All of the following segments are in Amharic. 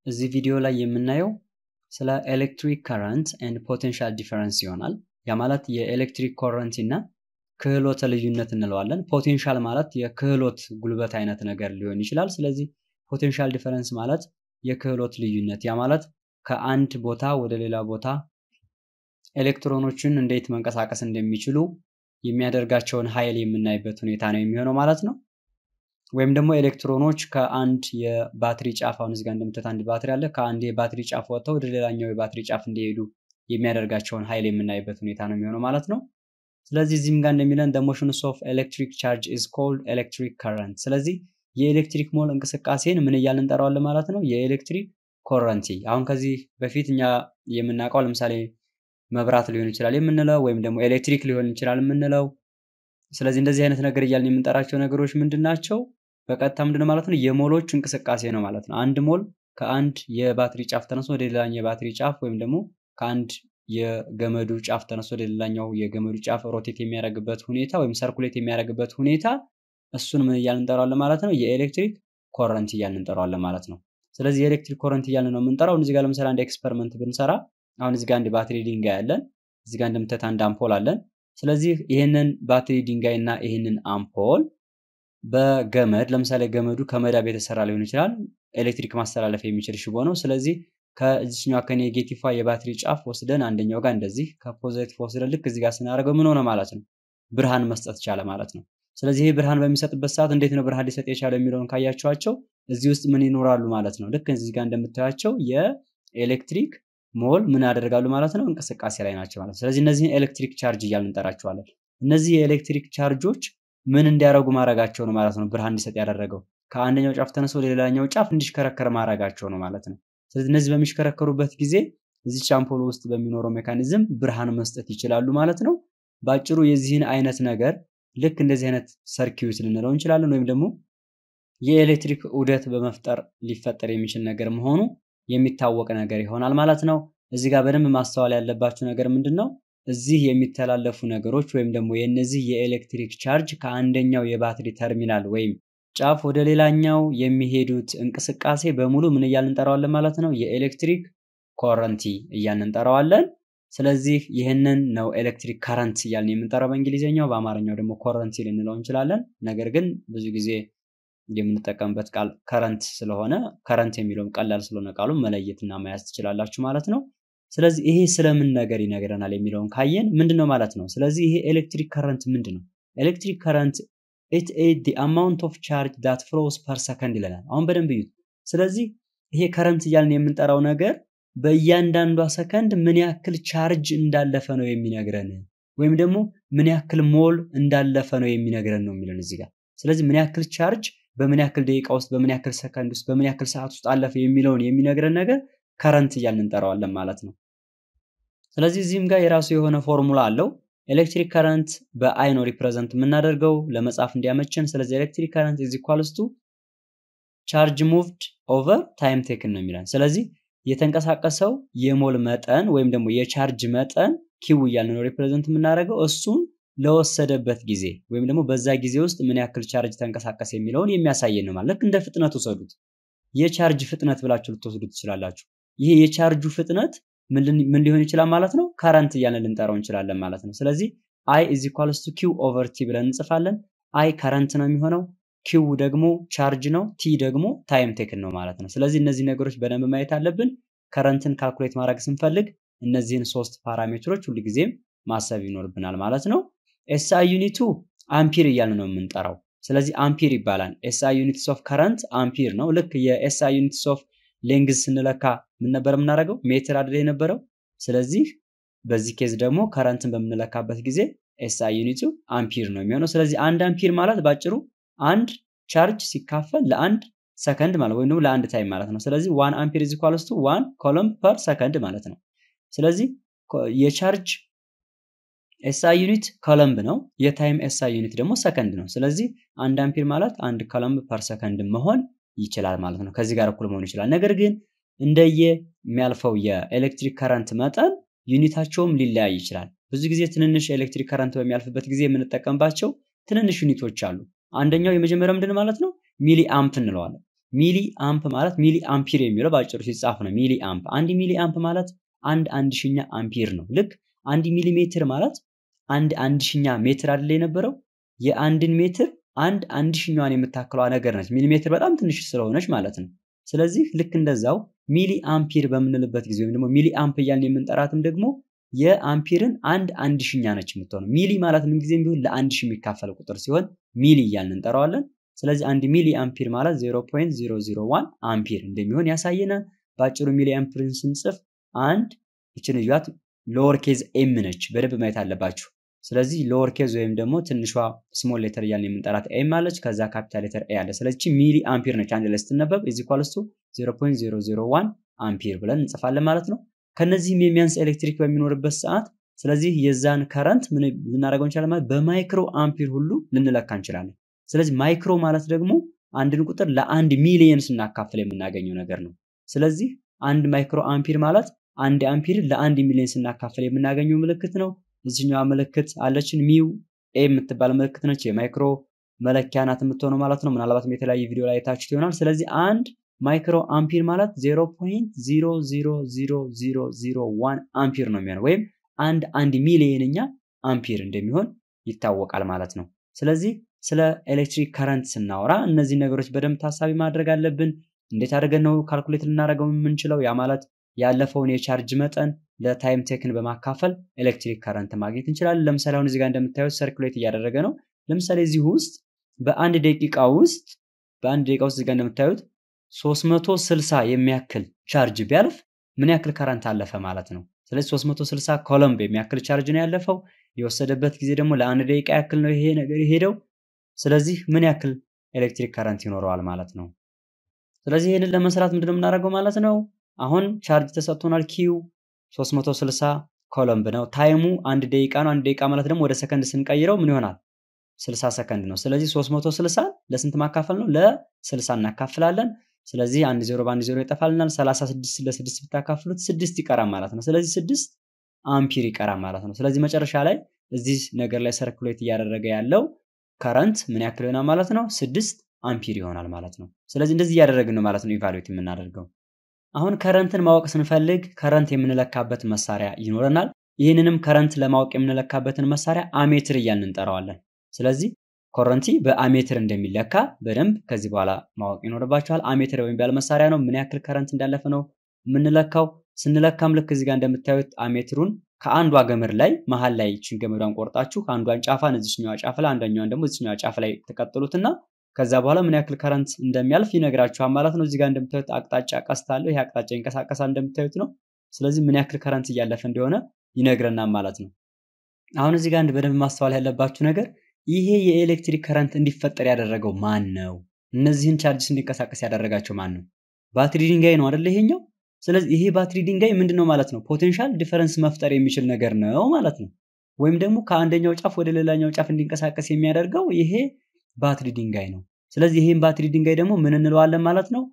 እዚህ ቪዲዮ ላይ የምናየው ስለ ኤሌክትሪክ ከረንት ኤንድ ፖቴንሻል ዲፈረንስ ይሆናል። ያ ማለት የኤሌክትሪክ ኮረንቲ እና ክህሎተ ልዩነት እንለዋለን። ፖቴንሻል ማለት የክህሎት ጉልበት አይነት ነገር ሊሆን ይችላል። ስለዚህ ፖቴንሻል ዲፈረንስ ማለት የክህሎት ልዩነት፣ ያ ማለት ከአንድ ቦታ ወደ ሌላ ቦታ ኤሌክትሮኖችን እንዴት መንቀሳቀስ እንደሚችሉ የሚያደርጋቸውን ኃይል የምናይበት ሁኔታ ነው የሚሆነው ማለት ነው። ወይም ደግሞ ኤሌክትሮኖች ከአንድ የባትሪ ጫፍ አሁን እዚጋ እንደምታዩት አንድ ባትሪ አለ። ከአንድ የባትሪ ጫፍ ወጥተው ወደ ሌላኛው የባትሪ ጫፍ እንዲሄዱ የሚያደርጋቸውን ኃይል የምናይበት ሁኔታ ነው የሚሆነው ማለት ነው። ስለዚህ እዚህም ጋር እንደሚለን the motions of electric charge is called electric current። ስለዚህ የኤሌክትሪክ ሞል እንቅስቃሴን ምን እያልን እንጠራዋለን ማለት ነው? የኤሌክትሪክ ኮረንቲ። አሁን ከዚህ በፊት እኛ የምናውቀው ለምሳሌ መብራት ሊሆን ይችላል የምንለው ወይም ደግሞ ኤሌክትሪክ ሊሆን ይችላል የምንለው። ስለዚህ እንደዚህ አይነት ነገር እያልን የምንጠራቸው ነገሮች ምንድን ናቸው? በቀጥታ ምንድን ነው ማለት ነው? የሞሎች እንቅስቃሴ ነው ማለት ነው። አንድ ሞል ከአንድ የባትሪ ጫፍ ተነስቶ ወደ ሌላኛው የባትሪ ጫፍ ወይም ደግሞ ከአንድ የገመዱ ጫፍ ተነስቶ ወደ ሌላኛው የገመዱ ጫፍ ሮቴት የሚያደርግበት ሁኔታ ወይም ሰርኩሌት የሚያደርግበት ሁኔታ እሱን ምን እያልን እንጠራዋለን ማለት ነው? የኤሌክትሪክ ኮረንት እያልን እንጠራዋለን ማለት ነው። ስለዚህ የኤሌክትሪክ ኮረንት እያልን ነው የምንጠራው። እዚህ ጋር ለምሳሌ አንድ ኤክስፐሪመንት ብንሰራ አሁን እዚህ ጋር አንድ ባትሪ ድንጋይ አለን። እዚህ ጋር እንደምታዩት አንድ አምፖል አለን። ስለዚህ ይህንን ባትሪ ድንጋይ እና ይህንን አምፖል በገመድ ለምሳሌ ገመዱ ከመዳብ የተሰራ ሊሆን ይችላል። ኤሌክትሪክ ማስተላለፍ የሚችል ሽቦ ነው። ስለዚህ ከዚችኛዋ ከኔጌቲቭ የባትሪ ጫፍ ወስደን አንደኛው ጋር እንደዚህ ከፖዘቲቭ ወስደን ልክ እዚህ ጋር ስናደርገው ምን ሆነ ማለት ነው? ብርሃን መስጠት ቻለ ማለት ነው። ስለዚህ ይህ ብርሃን በሚሰጥበት ሰዓት እንዴት ነው ብርሃን ሊሰጥ የቻለው የሚለውን ካያቸዋቸው እዚህ ውስጥ ምን ይኖራሉ ማለት ነው? ልክ እዚህ ጋር እንደምታያቸው የኤሌክትሪክ ሞል ምን ያደርጋሉ ማለት ነው? እንቅስቃሴ ላይ ናቸው ማለት ነው። ስለዚህ እነዚህን ኤሌክትሪክ ቻርጅ እያልን እንጠራቸዋለን። እነዚህ የኤሌክትሪክ ቻርጆች ምን እንዲያደርጉ ማድረጋቸው ነው ማለት ነው? ብርሃን እንዲሰጥ ያደረገው ከአንደኛው ጫፍ ተነስቶ ወደ ሌላኛው ጫፍ እንዲሽከረከር ማድረጋቸው ነው ማለት ነው። ስለዚህ እነዚህ በሚሽከረከሩበት ጊዜ እዚች አምፖል ውስጥ በሚኖረው ሜካኒዝም ብርሃን መስጠት ይችላሉ ማለት ነው። በአጭሩ የዚህን አይነት ነገር ልክ እንደዚህ አይነት ሰርኪዩት ልንለው እንችላለን ወይም ደግሞ የኤሌክትሪክ ዑደት በመፍጠር ሊፈጠር የሚችል ነገር መሆኑ የሚታወቅ ነገር ይሆናል ማለት ነው። እዚህ ጋር በደንብ ማስተዋል ያለባችሁ ነገር ምንድን ነው? እዚህ የሚተላለፉ ነገሮች ወይም ደግሞ የእነዚህ የኤሌክትሪክ ቻርጅ ከአንደኛው የባትሪ ተርሚናል ወይም ጫፍ ወደ ሌላኛው የሚሄዱት እንቅስቃሴ በሙሉ ምን እያልን እንጠራዋለን ማለት ነው? የኤሌክትሪክ ኮረንቲ እያልን እንጠራዋለን። ስለዚህ ይህንን ነው ኤሌክትሪክ ከረንት እያልን የምንጠራው በእንግሊዝኛው፣ በአማርኛው ደግሞ ኮረንቲ ልንለው እንችላለን። ነገር ግን ብዙ ጊዜ የምንጠቀምበት ቃል ከረንት ስለሆነ ከረንት የሚለውም ቀላል ስለሆነ ቃሉ መለየትና መያዝ ትችላላችሁ ማለት ነው። ስለዚህ ይሄ ስለምን ነገር ይነግረናል የሚለውን ካየን ምንድን ነው ማለት ነው። ስለዚህ ይሄ ኤሌክትሪክ ከረንት ምንድን ነው? ኤሌክትሪክ ከረንት ኢት ኢዝ ዲ አማውንት ኦፍ ቻርጅ ዳት ፍሎስ ፐር ሰከንድ ይለናል። አሁን በደንብ እዩት። ስለዚህ ይሄ ከረንት እያልን የምንጠራው ነገር በእያንዳንዷ ሰከንድ ምን ያክል ቻርጅ እንዳለፈ ነው የሚነግረን፣ ወይም ደግሞ ምን ያክል ሞል እንዳለፈ ነው የሚነግረን ነው የሚለን እዚህ ጋር። ስለዚህ ምን ያክል ቻርጅ በምን ያክል ደቂቃ ውስጥ በምን ያክል ሰከንድ ውስጥ በምን ያክል ሰዓት ውስጥ አለፈ የሚለውን የሚነግረን ነገር ከረንት እያልን እንጠራዋለን ማለት ነው። ስለዚህ እዚህም ጋር የራሱ የሆነ ፎርሙላ አለው። ኤሌክትሪክ ከረንት በአይ ነው ሪፕሬዘንት የምናደርገው ለመጻፍ እንዲያመችን። ስለዚህ ኤሌክትሪክ ከረንት ኢዝ ኢኳልስ ቱ ቻርጅ ሙቭድ ኦቨር ታይም ቴክን ነው የሚለን። ስለዚህ የተንቀሳቀሰው የሞል መጠን ወይም ደግሞ የቻርጅ መጠን ኪው እያልን ነው ሪፕሬዘንት የምናደርገው እሱን ለወሰደበት ጊዜ ወይም ደግሞ በዛ ጊዜ ውስጥ ምን ያክል ቻርጅ ተንቀሳቀስ የሚለውን የሚያሳየን ነው ማለት። ልክ እንደ ፍጥነት ውሰዱት። የቻርጅ ፍጥነት ብላችሁ ልትወስዱ ትችላላችሁ። ይሄ የቻርጁ ፍጥነት ምን ሊሆን ይችላል ማለት ነው? ከረንት እያልን ልንጠራው እንችላለን ማለት ነው። ስለዚህ አይ ኢዝ ኢኳልስ ቱ ኪው ኦቨር ቲ ብለን እንጽፋለን። አይ ከረንት ነው የሚሆነው፣ ኪው ደግሞ ቻርጅ ነው፣ ቲ ደግሞ ታይም ቴክን ነው ማለት ነው። ስለዚህ እነዚህ ነገሮች በደንብ ማየት አለብን። ከረንትን ካልኩሌት ማድረግ ስንፈልግ እነዚህን ሶስት ፓራሜትሮች ሁልጊዜም ማሰብ ይኖርብናል ማለት ነው። ኤስአይ ዩኒቱ አምፒር እያልን ነው የምንጠራው። ስለዚህ አምፒር ይባላል። ኤስአይ ዩኒትስ ኦፍ ከረንት አምፒር ነው። ልክ የኤስአይ ዩኒትስ ኦፍ ሌንግዝ ስንለካ ምን ነበር የምናደርገው? ሜትር አይደል የነበረው። ስለዚህ በዚህ ኬዝ ደግሞ ከረንትን በምንለካበት ጊዜ ኤስአይ ዩኒቱ አምፒር ነው የሚሆነው። ስለዚህ አንድ አምፒር ማለት ባጭሩ አንድ ቻርጅ ሲካፈል ለአንድ ሰከንድ ማለት ወይም ደግሞ ለአንድ ታይም ማለት ነው። ስለዚህ ዋን አምፒር ኢዝ ኢኳልስ ቱ ዋን ኮሎም ፐር ሰከንድ ማለት ነው። ስለዚህ የቻርጅ ኤስአይ ዩኒት ኮለምብ ነው። የታይም ኤስአይ ዩኒት ደግሞ ሰከንድ ነው። ስለዚህ አንድ አምፒር ማለት አንድ ኮለምብ ፐር ሰከንድ መሆን ይችላል ማለት ነው። ከዚህ ጋር እኩል መሆን ይችላል። ነገር ግን እንደየ የሚያልፈው የኤሌክትሪክ ከረንት መጠን ዩኒታቸውም ሊለያይ ይችላል። ብዙ ጊዜ ትንንሽ ኤሌክትሪክ ከረንት በሚያልፍበት ጊዜ የምንጠቀምባቸው ትንንሽ ዩኒቶች አሉ። አንደኛው የመጀመሪያው ምንድን ማለት ነው? ሚሊ አምፕ እንለዋለን። ሚሊ አምፕ ማለት ሚሊ አምፒር የሚለው በአጭሩ ሲጻፍ ነው። ሚሊ አምፕ አንድ ሚሊ አምፕ ማለት አንድ አንድ ሺኛ አምፒር ነው። ልክ አንድ ሚሊ ሜትር ማለት አንድ አንድ ሺኛ ሜትር አይደለ የነበረው የአንድን ሜትር አንድ አንድ ሺኛዋን የምታክለዋ ነገር ነች። ሚሊ ሜትር በጣም ትንሽ ስለሆነች ማለት ነው። ስለዚህ ልክ እንደዛው ሚሊ አምፒር በምንልበት ጊዜ ወይም ደግሞ ሚሊ አምፕ እያልን የምንጠራትም ደግሞ የአምፒርን አንድ አንድ ሺኛ ነች የምትሆነው። ሚሊ ማለት ምን ጊዜም ቢሆን ለአንድ ሺህ የሚካፈል ቁጥር ሲሆን ሚሊ እያልን እንጠራዋለን። ስለዚህ አንድ ሚሊ አምፒር ማለት 0.001 አምፒር እንደሚሆን ያሳየናል። በአጭሩ ሚሊ አምፒርን ስንጽፍ አንድ ይችን እያት ሎወር ኬዝ ኤም ነች፣ በደንብ ማየት አለባችሁ። ስለዚህ ሎወር ኬዝ ወይም ደግሞ ትንሿ ስሞል ሌተር እያልን የምንጠራት ኤም አለች፣ ከዛ ካፒታል ሌተር ኤ አለ። ስለዚህ ሚሊ አምፒር ነች አንድ ላይ ስትነበብ ኢዝ ኢኳልስ ቱ 0.001 አምፒር ብለን እንጽፋለን ማለት ነው። ከነዚህም የሚያንስ ኤሌክትሪክ በሚኖርበት ሰዓት ስለዚህ የዛን ከረንት ምን ልናደርገው እንችላለን ማለት በማይክሮ አምፒር ሁሉ ልንለካ እንችላለን። ስለዚህ ማይክሮ ማለት ደግሞ አንድን ቁጥር ለአንድ ሚሊየን ስናካፍል የምናገኘው ነገር ነው። ስለዚህ አንድ ማይክሮ አምፒር ማለት አንድ አምፒር ለአንድ ሚሊዮን ስናካፍል የምናገኘው ምልክት ነው። እዚህኛዋ ምልክት አለችን ሚው ኤ የምትባል ምልክት ነች። የማይክሮ መለኪያ ናት የምትሆነው ማለት ነው። ምናልባትም የተለያየ ቪዲዮ ላይ የታችሁት ይሆናል። ስለዚህ አንድ ማይክሮ አምፒር ማለት 0.00001 አምፒር ነው የሚሆነው ወይም አንድ አንድ ሚሊየንኛ አምፒር እንደሚሆን ይታወቃል ማለት ነው። ስለዚህ ስለ ኤሌክትሪክ ከረንት ስናወራ እነዚህ ነገሮች በደንብ ታሳቢ ማድረግ አለብን። እንዴት አድርገን ነው ካልኩሌት ልናደርገው የምንችለው? ያ ማለት ያለፈውን የቻርጅ መጠን ለታይም ቴክን በማካፈል ኤሌክትሪክ ከረንት ማግኘት እንችላለን። ለምሳሌ አሁን እዚህ ጋር እንደምታዩት ሰርኩሌት እያደረገ ነው። ለምሳሌ እዚህ ውስጥ በአንድ ደቂቃ ውስጥ በአንድ ደቂቃ ውስጥ እዚህ ጋር እንደምታዩት 360 የሚያክል ቻርጅ ቢያልፍ ምን ያክል ከረንት አለፈ ማለት ነው። ስለዚህ 360 ኮሎምብ የሚያክል ቻርጅ ነው ያለፈው። የወሰደበት ጊዜ ደግሞ ለአንድ ደቂቃ ያክል ነው ይሄ ነገር የሄደው። ስለዚህ ምን ያክል ኤሌክትሪክ ከረንት ይኖረዋል ማለት ነው። ስለዚህ ይህንን ለመስራት ምንድነው የምናደርገው ማለት ነው። አሁን ቻርጅ ተሰጥቶናል። ኪው 360 ኮሎምብ ነው። ታይሙ አንድ ደቂቃ ነው። አንድ ደቂቃ ማለት ደግሞ ወደ ሰከንድ ስንቀይረው ምን ይሆናል? 60 ሰከንድ ነው። ስለዚህ 360 ለስንት ማካፈል ነው? ለ60 እናካፍላለን። ስለዚህ አንድ ዜሮ በአንድ ዜሮ ይጠፋልናል። 36 ለስድስት ብታካፍሉት ስድስት ይቀራል ማለት ነው። ስለዚህ ስድስት አምፒር ይቀራል ማለት ነው። ስለዚህ መጨረሻ ላይ እዚህ ነገር ላይ ሰርኩሌት እያደረገ ያለው ከረንት ምን ያክል ይሆናል ማለት ነው? ስድስት አምፒር ይሆናል ማለት ነው። ስለዚህ እንደዚህ እያደረግን ነው ማለት ነው ኢቫሉዌት የምናደርገው። አሁን ከረንትን ማወቅ ስንፈልግ ከረንት የምንለካበት መሳሪያ ይኖረናል። ይህንንም ከረንት ለማወቅ የምንለካበትን መሳሪያ አሜትር እያልን እንጠራዋለን። ስለዚህ ኮረንቲ በአሜትር እንደሚለካ በደንብ ከዚህ በኋላ ማወቅ ይኖርባቸዋል። አሜትር የሚባል መሳሪያ ነው። ምን ያክል ከረንት እንዳለፈ ነው የምንለካው። ስንለካም ልክ እዚህ ጋር እንደምታዩት አሜትሩን ከአንዷ ገመድ ላይ መሀል ላይ ይችን ገመዷን ቆርጣችሁ አንዷን ጫፋን እዚችኛዋ ጫፍ ላይ አንደኛዋን ደግሞ እዚችኛዋ ጫፍ ላይ ተቀጥሉትና ከዛ በኋላ ምን ያክል ከረንት እንደሚያልፍ ይነግራችኋል ማለት ነው። እዚህ ጋር እንደምታዩት አቅጣጫ ቀስት አለው። ይሄ አቅጣጫ ይንቀሳቀሳል እንደምታዩት ነው። ስለዚህ ምን ያክል ከረንት እያለፈ እንደሆነ ይነግረናል ማለት ነው። አሁን እዚህ ጋር በደንብ ማስተዋል ያለባችሁ ነገር ይሄ የኤሌክትሪክ ከረንት እንዲፈጠር ያደረገው ማን ነው? እነዚህን ቻርጅስ እንዲንቀሳቀስ ያደረጋቸው ማን ነው? ባትሪ ድንጋይ ነው አይደለ? ይሄኛው። ስለዚህ ይሄ ባትሪ ድንጋይ ምንድን ነው ማለት ነው? ፖቴንሻል ዲፈረንስ መፍጠር የሚችል ነገር ነው ማለት ነው። ወይም ደግሞ ከአንደኛው ጫፍ ወደ ሌላኛው ጫፍ እንዲንቀሳቀስ የሚያደርገው ይሄ ባትሪ ድንጋይ ነው። ስለዚህ ይሄን ባትሪ ድንጋይ ደግሞ ምን እንለዋለን ማለት ነው?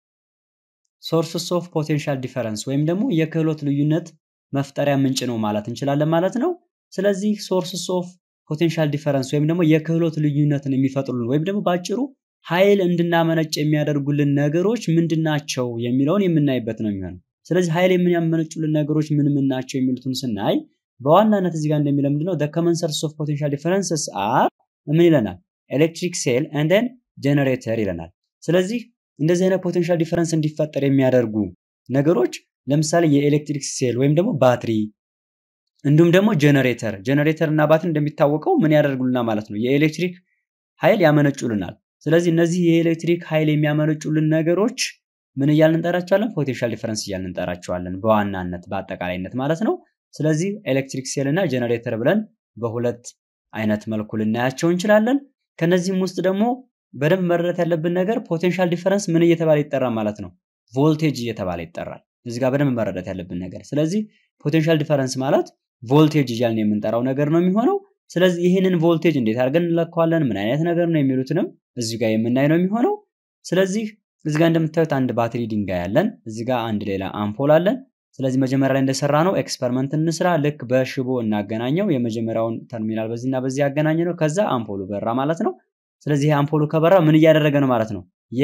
ሶርስስ ኦፍ ፖቴንሻል ዲፈረንስ ወይም ደግሞ የክህሎት ልዩነት መፍጠሪያ ምንጭ ነው ማለት እንችላለን ማለት ነው። ስለዚህ ሶርስስ ኦፍ ፖቴንሻል ዲፈረንስ ወይም ደግሞ የክህሎት ልዩነትን የሚፈጥሩልን ወይም ደግሞ በአጭሩ ኃይል እንድናመነጭ የሚያደርጉልን ነገሮች ምንድናቸው የሚለውን የምናይበት ነው የሚሆነው። ስለዚህ ኃይል የሚያመነጩልን ነገሮች ምን ምን ናቸው የሚሉትን ስናይ በዋናነት እዚህ ጋር እንደሚለው ምንድነው ኮመን ሶርስ ኦፍ ፖቴንሻል ዲፈረንስስ አር ምን ይለናል? ኤሌክትሪክ ሴል ኤንደን ጀነሬተር ይለናል። ስለዚህ እንደዚህ አይነት ፖቴንሻል ዲፈረንስ እንዲፈጠር የሚያደርጉ ነገሮች ለምሳሌ የኤሌክትሪክ ሴል ወይም ደግሞ ባትሪ እንዲሁም ደግሞ ጀነሬተር ጀነሬተር እና ባትሪ እንደሚታወቀው ምን ያደርጉልናል ማለት ነው የኤሌክትሪክ ኃይል ያመነጩልናል። ስለዚህ እነዚህ የኤሌክትሪክ ኃይል የሚያመነጩልን ነገሮች ምን እያልን እንጠራቸዋለን? ፖቴንሻል ዲፈረንስ እያልን እንጠራቸዋለን በዋናነት በአጠቃላይነት ማለት ነው። ስለዚህ ኤሌክትሪክ ሴል እና ጀነሬተር ብለን በሁለት አይነት መልኩ ልናያቸው እንችላለን። ከነዚህም ውስጥ ደግሞ በደንብ መረዳት ያለብን ነገር ፖቴንሻል ዲፈረንስ ምን እየተባለ ይጠራል ማለት ነው? ቮልቴጅ እየተባለ ይጠራል። እዚህ ጋር በደንብ መረዳት ያለብን ነገር። ስለዚህ ፖቴንሻል ዲፈረንስ ማለት ቮልቴጅ እያልን የምንጠራው ነገር ነው የሚሆነው። ስለዚህ ይህንን ቮልቴጅ እንዴት አድርገን እንለካዋለን፣ ምን አይነት ነገር ነው የሚሉትንም እዚህ ጋር የምናይ ነው የሚሆነው። ስለዚህ እዚህ ጋር እንደምታዩት አንድ ባትሪ ድንጋይ አለን። እዚህ ጋር አንድ ሌላ አምፖል አለን። ስለዚህ መጀመሪያ ላይ እንደሰራ ነው ኤክስፐሪመንት እንስራ። ልክ በሽቦ እናገናኘው። የመጀመሪያውን ተርሚናል በዚህና በዚህ ያገናኘ ነው። ከዛ አምፖሉ በራ ማለት ነው። ስለዚህ ይሄ አምፖሉ ከበራ ምን እያደረገ ነው ማለት ነው?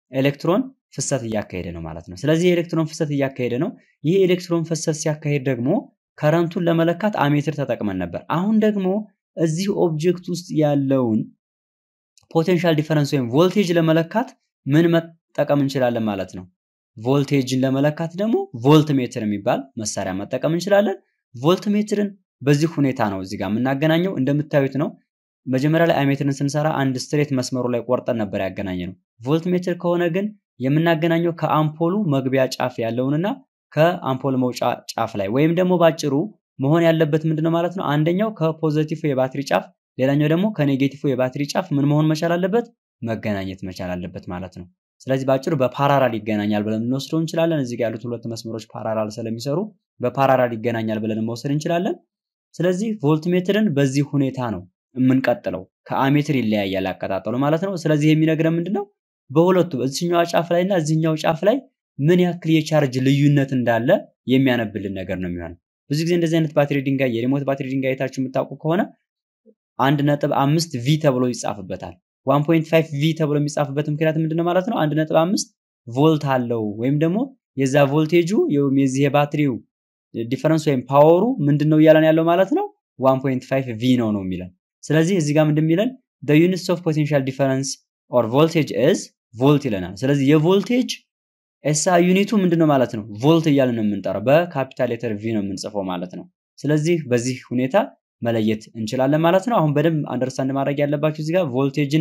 ኤሌክትሮን ፍሰት እያካሄደ ነው ማለት ነው። ስለዚህ የኤሌክትሮን ፍሰት እያካሄደ ነው። ይህ ኤሌክትሮን ፍሰት ሲያካሄድ ደግሞ ከረንቱን ለመለካት አሜትር ተጠቅመን ነበር። አሁን ደግሞ እዚህ ኦብጀክት ውስጥ ያለውን ፖቴንሻል ዲፈረንስ ወይም ቮልቴጅ ለመለካት ምን መጠቀም እንችላለን ማለት ነው። ቮልቴጅን ለመለካት ደግሞ ቮልት ሜትር የሚባል መሳሪያ መጠቀም እንችላለን። ቮልት ሜትርን በዚህ ሁኔታ ነው እዚህ ጋር የምናገናኘው። እንደምታዩት ነው። መጀመሪያ ላይ አሜትርን ስንሰራ አንድ ስትሬት መስመሩ ላይ ቆርጠን ነበር ያገናኘ ነው። ቮልት ሜትር ከሆነ ግን የምናገናኘው ከአምፖሉ መግቢያ ጫፍ ያለውንና ከአምፖል መውጫ ጫፍ ላይ ወይም ደግሞ ባጭሩ መሆን ያለበት ምንድነው ማለት ነው። አንደኛው ከፖዘቲቭ የባትሪ ጫፍ፣ ሌላኛው ደግሞ ከኔጌቲቭ የባትሪ ጫፍ ምን መሆን መቻል አለበት? መገናኘት መቻል አለበት ማለት ነው። ስለዚህ ባጭሩ በፓራራል ይገናኛል ብለን ልንወስደው እንችላለን። እዚህ ጋር ያሉት ሁለት መስመሮች ፓራራል ስለሚሰሩ በፓራራል ይገናኛል ብለን መውሰድ እንችላለን። ስለዚህ ቮልት ሜትርን በዚህ ሁኔታ ነው የምንቀጥለው። ከአሜትር ይለያያል አቀጣጠሉ ማለት ነው። ስለዚህ የሚነግረን ምንድነው በሁለቱ እዚህኛው ጫፍ ላይ እና እዚህኛው ጫፍ ላይ ምን ያክል የቻርጅ ልዩነት እንዳለ የሚያነብልን ነገር ነው የሚሆነው። ብዙ ጊዜ እንደዚህ አይነት ባትሪ ድንጋይ የሪሞት ባትሪ ድንጋይ አይታችሁ የምታውቁ ከሆነ አንድ ነጥብ አምስት ቪ ተብሎ ይጻፍበታል። ዋን ፖይንት ፋይቭ ቪ ተብሎ የሚጻፍበት ምክንያት ምንድነው ማለት ነው? አንድ ነጥብ አምስት ቮልት አለው ወይም ደግሞ የዛ ቮልቴጁ የዚህ የባትሪው ዲፈረንስ ወይም ፓወሩ ምንድን ነው እያለን ያለው ማለት ነው? ዋን ፖይንት ፋይቭ ቪ ነው ነው የሚለን። ስለዚህ እዚህ ጋር ምንድን የሚለን ዩኒትስ ኦፍ ፖቴንሻል ዲፈረንስ ኦር ቮልቴጅ ኢዝ ቮልት ይለናል። ስለዚህ የቮልቴጅ ኤሳ ዩኒቱ ምንድነው ማለት ነው? ቮልት እያልን ነው የምንጠራው። በካፒታል ሌተር ቪ ነው የምንጽፈው ማለት ነው። ስለዚህ በዚህ ሁኔታ መለየት እንችላለን ማለት ነው። አሁን በደንብ አንደርስታንድ ማድረግ ያለባችሁ እዚህ ጋር ቮልቴጅን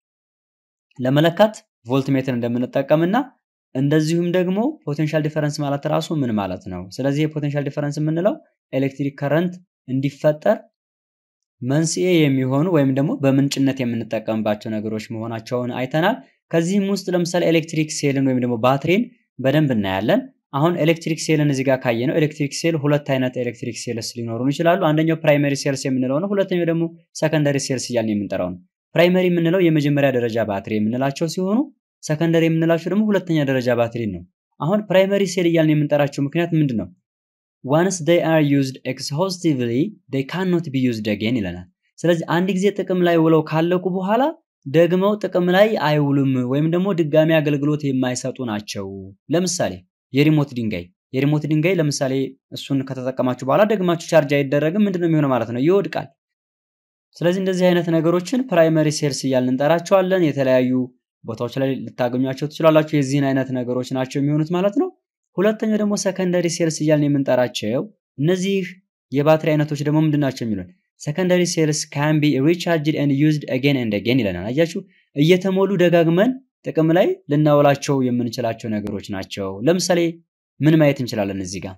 ለመለካት ቮልት ሜትር እንደምንጠቀምና እንደዚሁም ደግሞ ፖቴንሻል ዲፈረንስ ማለት ራሱ ምን ማለት ነው? ስለዚህ የፖቴንሻል ዲፈረንስ የምንለው ኤሌክትሪክ ከረንት እንዲፈጠር መንስኤ የሚሆኑ ወይም ደግሞ በምንጭነት የምንጠቀምባቸው ነገሮች መሆናቸውን አይተናል። ከዚህም ውስጥ ለምሳሌ ኤሌክትሪክ ሴልን ወይም ደግሞ ባትሪን በደንብ እናያለን። አሁን ኤሌክትሪክ ሴልን እዚህ ጋር ካየ ነው ኤሌክትሪክ ሴል ሁለት አይነት ኤሌክትሪክ ሴልስ ሊኖሩን ይችላሉ። አንደኛው ፕራይመሪ ሴልስ የምንለው ነው። ሁለተኛው ደግሞ ሰከንደሪ ሴልስ እያልን የምንጠራው ነው። ፕራይመሪ የምንለው የመጀመሪያ ደረጃ ባትሪ የምንላቸው ሲሆኑ ሰከንደሪ የምንላቸው ደግሞ ሁለተኛ ደረጃ ባትሪ ነው። አሁን ፕራይመሪ ሴል እያልን የምንጠራቸው ምክንያት ምንድን ነው? ዋንስ ዴይ አር ዩዝድ ኤክስሆስቲቭሊ ዴይ ካኖት ቢ ዩዝድ አጌን ይለናል። ስለዚህ አንድ ጊዜ ጥቅም ላይ ውለው ካለቁ በኋላ ደግመው ጥቅም ላይ አይውሉም ወይም ደግሞ ድጋሚ አገልግሎት የማይሰጡ ናቸው። ለምሳሌ የሪሞት ድንጋይ የሪሞት ድንጋይ ለምሳሌ እሱን ከተጠቀማችሁ በኋላ ደግማችሁ ቻርጅ አይደረግም። ምንድነው የሚሆነው ማለት ነው? ይወድቃል። ስለዚህ እንደዚህ አይነት ነገሮችን ፕራይመሪ ሴልስ እያልን እንጠራቸዋለን። የተለያዩ ቦታዎች ላይ ልታገኟቸው ትችላላችሁ። የዚህን አይነት ነገሮች ናቸው የሚሆኑት ማለት ነው። ሁለተኛው ደግሞ ሰከንደሪ ሴልስ እያልን የምንጠራቸው እነዚህ የባትሪ አይነቶች ደግሞ ምንድን ናቸው የሚሉን ሰከንደሪ ሴልስ ካን ቢ ሪቻርጅድ ኤንድ ዩዝድ አጌን ኤንድ አጌን ይለናል። አያችሁ እየተሞሉ ደጋግመን ጥቅም ላይ ልናውላቸው የምንችላቸው ነገሮች ናቸው። ለምሳሌ ምን ማየት እንችላለን እዚህ ጋር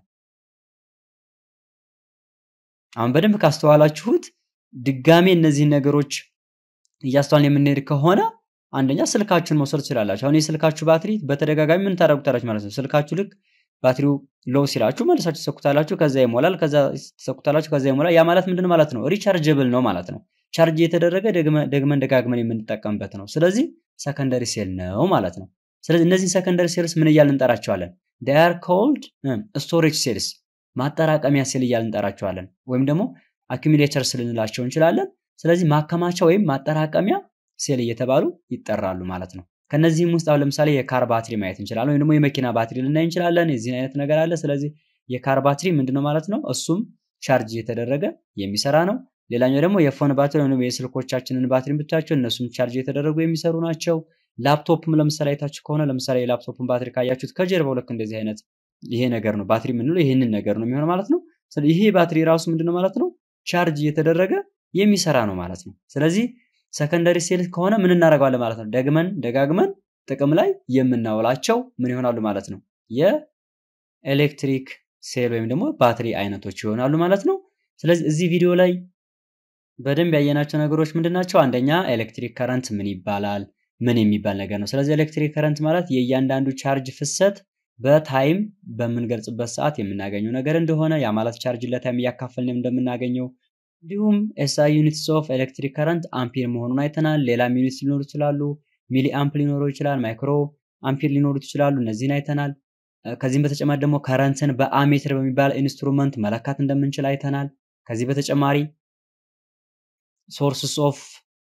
አሁን በደንብ ካስተዋላችሁት ድጋሜ እነዚህን ነገሮች እያስተዋልን የምንሄድ ከሆነ አንደኛ ስልካችሁን መውሰድ ትችላላችሁ። አሁን የስልካችሁ ባትሪ በተደጋጋሚ ምን ታደርጉታላችሁ ማለት ነው። ስልካችሁ ልክ ባትሪው ሎው ሲላችሁ መልሳችሁ ትሰኩታላችሁ፣ ከዛ ይሞላል፣ ከዛ ትሰኩታላችሁ፣ ከዛ ይሞላል። ያ ማለት ምንድን ማለት ነው? ሪቻርጀብል ነው ማለት ነው። ቻርጅ የተደረገ ደግመን ደጋግመን የምንጠቀምበት ነው። ስለዚህ ሰከንደሪ ሴል ነው ማለት ነው። ስለዚህ እነዚህ ሰከንደሪ ሴልስ ምን እያልን እንጠራቸዋለን? ዳር ኮልድ ስቶሬጅ ሴልስ ማጠራቀሚያ ሴል እያልን እንጠራቸዋለን። ወይም ደግሞ አኪሚሌተርስ ልንላቸው እንችላለን። ስለዚህ ማከማቻ ወይም ማጠራቀሚያ ሴል እየተባሉ ይጠራሉ ማለት ነው። ከነዚህም ውስጥ አሁን ለምሳሌ የካር ባትሪ ማየት እንችላለን፣ ወይም ደግሞ የመኪና ባትሪ ልናይ እንችላለን። የዚህን አይነት ነገር አለ። ስለዚህ የካር ባትሪ ምንድነው ማለት ነው? እሱም ቻርጅ እየተደረገ የሚሰራ ነው። ሌላኛው ደግሞ የፎን ባትሪ ወይም የስልኮቻችንን ባትሪ ብቻቸው እነሱም ቻርጅ የተደረጉ የሚሰሩ ናቸው። ላፕቶፕም ለምሳሌ አይታችሁ ከሆነ ለምሳሌ የላፕቶፕን ባትሪ ካያችሁት ከጀርባው ልክ እንደዚህ አይነት ይሄ ነገር ነው ባትሪ የምንለው ይህንን ነገር ነው የሚሆነው ማለት ነው። ይሄ ባትሪ ራሱ ምንድነው ማለት ነው? ቻርጅ እየተደረገ የሚሰራ ነው ማለት ነው። ስለዚህ ሰከንደሪ ሴል ከሆነ ምን እናደርገዋለን ማለት ነው? ደግመን ደጋግመን ጥቅም ላይ የምናውላቸው ምን ይሆናሉ ማለት ነው? የኤሌክትሪክ ሴል ወይም ደግሞ ባትሪ አይነቶች ይሆናሉ ማለት ነው። ስለዚህ እዚህ ቪዲዮ ላይ በደንብ ያየናቸው ነገሮች ምንድን ናቸው? አንደኛ ኤሌክትሪክ ከረንት ምን ይባላል? ምን የሚባል ነገር ነው። ስለዚህ ኤሌክትሪክ ከረንት ማለት የእያንዳንዱ ቻርጅ ፍሰት በታይም በምንገልጽበት ሰዓት የምናገኘው ነገር እንደሆነ ያ ማለት ቻርጅ ለታይም እያካፈልን እንደምናገኘው እንዲሁም ኤስአይ ዩኒትስ ኦፍ ኤሌክትሪክ ከረንት አምፒር መሆኑን አይተናል። ሌላም ዩኒትስ ሊኖሩ ይችላሉ። ሚሊ አምፕ ሊኖረው ይችላል። ማይክሮ አምፒር ሊኖሩት ይችላሉ። እነዚህን አይተናል። ከዚህም በተጨማሪ ደግሞ ከረንትን በአሜትር በሚባል ኢንስትሩመንት መለካት እንደምንችል አይተናል። ከዚህ በተጨማሪ ሶርስስ ኦፍ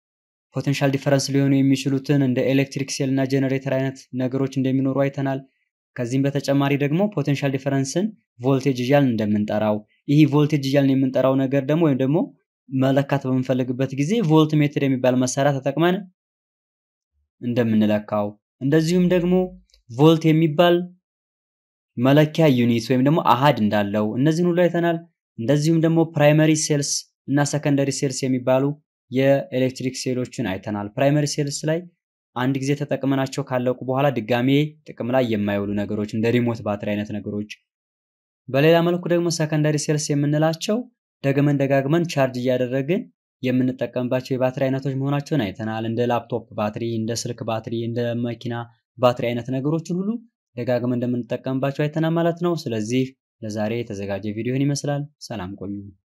ፖቴንሻል ዲፈረንስ ሊሆኑ የሚችሉትን እንደ ኤሌክትሪክ ሴል እና ጀነሬተር አይነት ነገሮች እንደሚኖሩ አይተናል። ከዚህም በተጨማሪ ደግሞ ፖቴንሻል ዲፈረንስን ቮልቴጅ እያልን እንደምንጠራው ይህ ቮልቴጅ እያልን የምንጠራው ነገር ደግሞ ወይም ደግሞ መለካት በምንፈልግበት ጊዜ ቮልት ሜትር የሚባል መሳሪያ ተጠቅመን እንደምንለካው እንደዚሁም ደግሞ ቮልት የሚባል መለኪያ ዩኒት ወይም ደግሞ አሃድ እንዳለው እነዚህን ሁሉ አይተናል። እንደዚሁም ደግሞ ፕራይመሪ ሴልስ እና ሰከንደሪ ሴልስ የሚባሉ የኤሌክትሪክ ሴሎችን አይተናል። ፕራይመሪ ሴልስ ላይ አንድ ጊዜ ተጠቅመናቸው ካለቁ በኋላ ድጋሜ ጥቅም ላይ የማይውሉ ነገሮች እንደ ሪሞት ባትሪ አይነት ነገሮች። በሌላ መልኩ ደግሞ ሰከንደሪ ሴልስ የምንላቸው ደግመን ደጋግመን ቻርጅ እያደረግን የምንጠቀምባቸው የባትሪ አይነቶች መሆናቸውን አይተናል። እንደ ላፕቶፕ ባትሪ፣ እንደ ስልክ ባትሪ፣ እንደ መኪና ባትሪ አይነት ነገሮችን ሁሉ ደጋግመን እንደምንጠቀምባቸው አይተናል ማለት ነው። ስለዚህ ለዛሬ የተዘጋጀ ቪዲዮን ይመስላል። ሰላም ቆዩ።